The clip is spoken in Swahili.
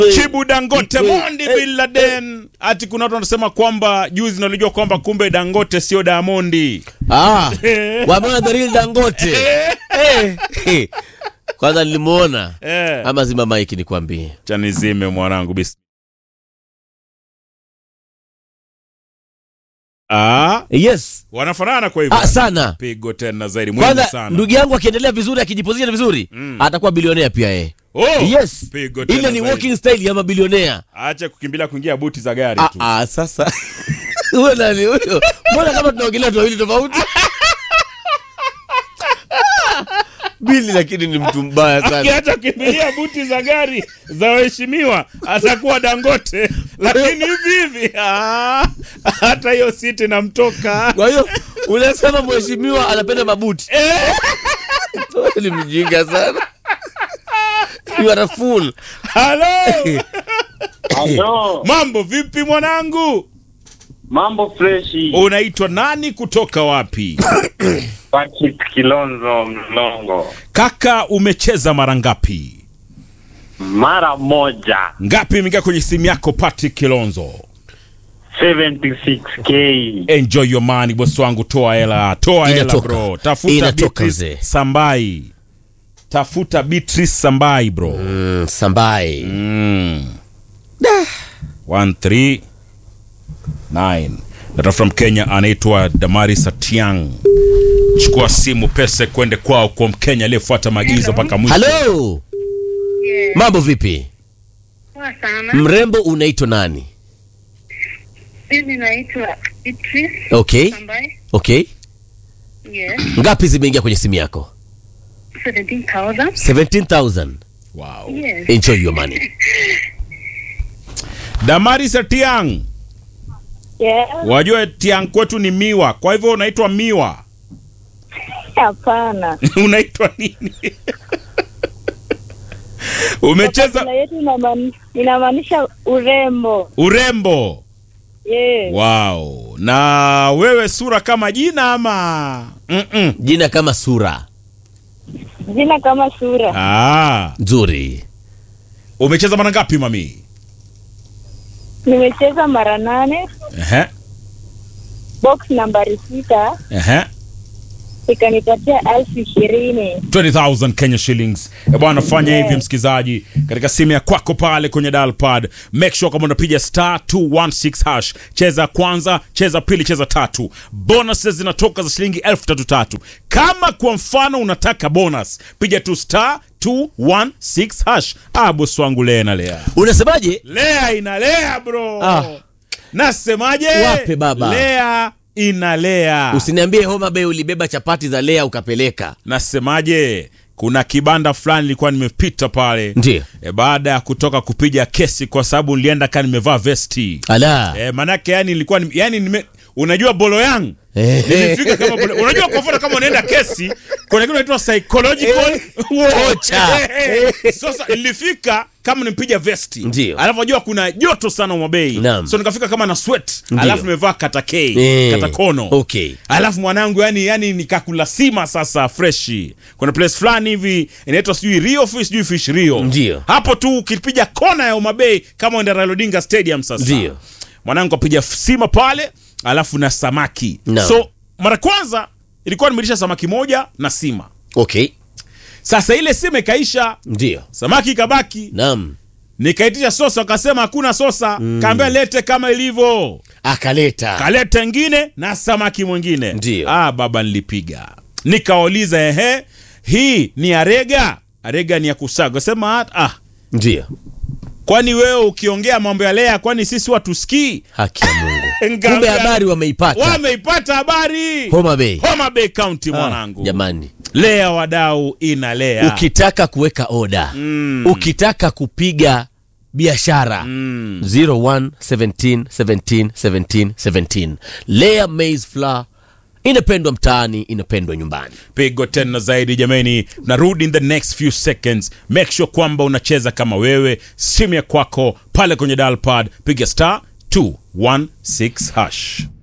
Chibu Dangote, Ikwe- Mondi eh, Bin Laden. Ati kuna watu wanasema kwamba juzi nalijua kwamba kumbe Dangote sio Diamondi. Ah, wameona the real Dangote. Eh, eh. Kwanza nilimuona Eh. ama zima maiki nikwambie. Chanizime mwanangu bis. Ah, Yes. wanafanana kwa hivyo. Ah, sana. Pigo tena zaidi muhimu Kwanza sana. ndugu yangu akiendelea vizuri akijipozisha vizuri atakuwa bilionea pia yeye. Oh, Yes. Pigo tena Ile ni zaidi. walking style ya mabilionea. Acha kukimbilia kuingia buti za gari Ah, tu. ah, sasa huyo nani huyo? Mbona kama tunaongelea watu wawili tofauti? Bili lakini ni mtu mbaya sana. Akiacha kukimbilia buti za gari za waheshimiwa atakuwa Dangote, lakini hivi hivi ah, hata hiyo siti namtoka. Kwa hiyo unasema mheshimiwa anapenda mabuti. Wewe ni mjinga sana. You are a fool. Halo, Halo, mambo vipi mwanangu? mambo freshi. Unaitwa nani kutoka wapi? Patrick Kilonzo Mlongo, Kaka, umecheza mara ngapi? mara moja Ngapi imeingia kwenye simu yako Patrick Kilonzo? 76k. Enjoy your money boss wangu, toa hela, toa hela Inatoka. bro. Tafuta Inatoka, Beatrice mzee. Sambai. Tafuta Beatrice Sambai bro. Mm, Sambai. Mm. One, three, nine. Data from Kenya anaitwa Damaris Atiang. Chukua simu pesa kwende kwao kwa Mkenya aliyefuata maagizo mpaka mwisho. Hello. Yeah. Mambo vipi? Poa sana. Mrembo unaitwa nani? Mimi naitwa Beatrice Okay. ambaye Okay. yes, Ngapi zimeingia kwenye simu yako? 17,000. 17,000. Wow. Yes. Enjoy your money. Damaris Atiang. Yeah. Wajua Tiang kwetu ni miwa, kwa hivyo unaitwa miwa. Hapana. unaitwa nini? Umecheza Kabila yetu inamaanisha- inamaanisha urembo. urembo. Yes. Wow. Na wewe sura kama jina ama? Mm-mm. Jina kama sura. Jina kama sura. Ah. Nzuri. Umecheza mara ngapi mami? Nimecheza mara nane, Ehe. box nambari sita Ehe. ikanipatia elfu ishirini. 20,000 Kenya shillings. E bwana, fanya hivi msikizaji, katika simu ya kwako pale kwenye dial pad, make sure kama unapiga star 216 hash, cheza kwanza, cheza pili, cheza tatu. Bonuses zinatoka za shilingi elfu tatu tatu. Kama kwa mfano unataka bonus, piga tu star 216 hash. Ah, bosi wangu lea na lea, Unasemaje? lea inalea bro. Ah. Nasemaje? Wape baba. Lea inalea. Usiniambie Homa Bay ulibeba chapati za Lea ukapeleka. Nasemaje? Kuna kibanda fulani nilikuwa nimepita pale Ndio. e, baada ya kutoka kupiga kesi kwa sababu nilienda kaa nimevaa vesti Ala. e, manake yani nilikuwa ni- yani nime, unajua bolo yangu Eh. nilifika kama bolo, unajua kwa mfano kama unaenda kesi kuna kitu inaitwa psychological Ocha. sasa nilifika kama nimepiga vesti Ndio. alafu najua kuna joto sana Umabei Naam. so nikafika kama na sweat Ndio. alafu nimevaa katakei Eh. katakono Okay. alafu mwanangu yani yani nikakula sima sasa freshi kuna place fulani hivi inaitwa sijui rio fish sijui fish rio Ndio. hapo tu ukipiga kona ya umabei kama uenda Raila Odinga stadium sasa Ndio. mwanangu apiga sima pale alafu na samaki Naam. so mara kwanza ilikuwa nimelisha samaki moja na sima Okay. sasa ile sima ikaisha Ndio. samaki ikabaki Naam. nikaitisha sosa wakasema hakuna sosa kaambia lete kama ilivyo Akaleta. kaleta ingine na samaki mwingine Ndio. ah, baba nilipiga nikawauliza ehe hii ni arega arega ni ya kusaga sema ah Ndio. kwani wewe ukiongea mambo ya lea kwani sisi watusikii Haki ya Mungu. Ngambia- Kumbe habari wameipata. wameipata habari Homa Bay. Homa Bay County Ah, mwanangu Jamani. lea wadau ina lea Ukitaka kuweka oda. Mm. Ukitaka kupiga biashara. Mm. 01 17 17 17 17. Lea maize flour inapendwa mtaani, inapendwa nyumbani. pigo tena zaidi jamani narudi in the next few seconds make sure kwamba unacheza kama wewe simu ya kwako pale kwenye dial pad piga star 216 hash